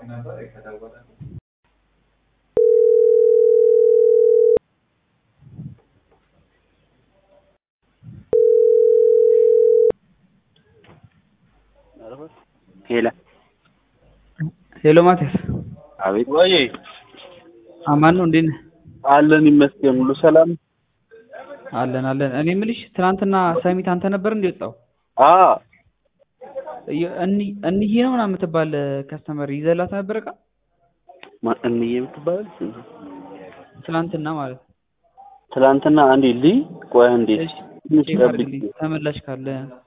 ሄሎ ሄሎ ማቴስ አቤት። ወይ አማን ነው እንዴት ነህ? አለን ይመስገን፣ ሁሉ ሰላም። አለን አለን። እኔ የምልሽ ትናንትና ሰሚት አንተ ነበር እንደ ወጣው አ እንዬ ነው ምናምን የምትባል ከስተመር ይዘላት ነበር እቃ እንዬ የምትባል ትናንትና ማለት ነው። ትላንትና አንዴ ልይ ቆይ አንዴ እሺ ትንሽ ቼክ ጠብቂ። አድርግልኝ ተመላሽ ካለ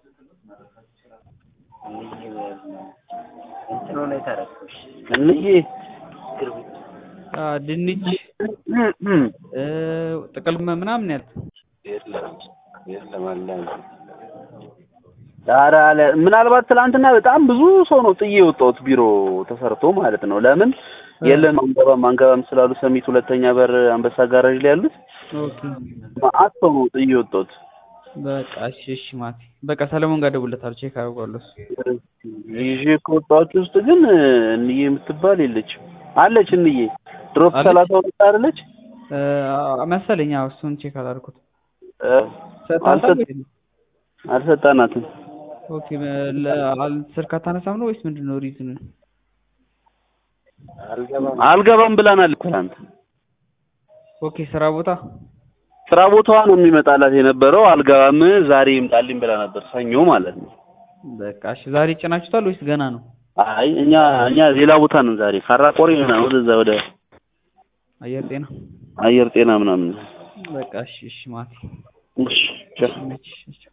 እንዬ አ ድንች እ ጥቅል ምናምን ያልክ ኧረ አለ ምናልባት ትላንትና በጣም ብዙ ሰው ነው ጥዬ የወጣሁት ቢሮ ተሰርቶ ማለት ነው። ለምን የለም አንገባም አንገባም ስላሉ ሰሚት ሁለተኛ በር አንበሳ ጋራዥ ላይ ያሉት ኦኬ መአት ሰው ነው ጥዬ የወጣሁት። በቃ እሺ እሺ ማቴ በቃ ሰለሞን ጋር እደውልለታለሁ ቼክ አደርገዋለሁ እሱ ይዤ ከወጣሁት ውስጥ ግን እንዬ የምትባል የለችም። አለች እንዬ ድሮፕ አለች? ሰላሳ ሁለት አይደለች? እ መሰለኝ አዎ እሱን ቼክ አላደረኩት እ ሰጣታ አልሰጥ- አልሰጣናትም። ኦኬ ለ- አል- ስልክ አታነሳም ነው ወይስ ምንድን ነው ሪዝኑ? አልገባም ብላናል ትናንት። ኦኬ ስራ ቦታ ስራ ቦታዋ ነው የሚመጣላት የነበረው። አልገባም ዛሬ ይምጣልኝ ብላ ነበር፣ ሰኞ ማለት ነው። በቃ እሺ ዛሬ ጭናችሁታል ወይስ ገና ነው? አይ እኛ እኛ ሌላ ቦታ ነን ዛሬ ካራ ቆሪ ምናምን ወደዛ ወደ አየር ጤና አየር ጤና ምናምን። በቃ እሺ እሺ ማቴ እሺ ቻው። እሺ እሺ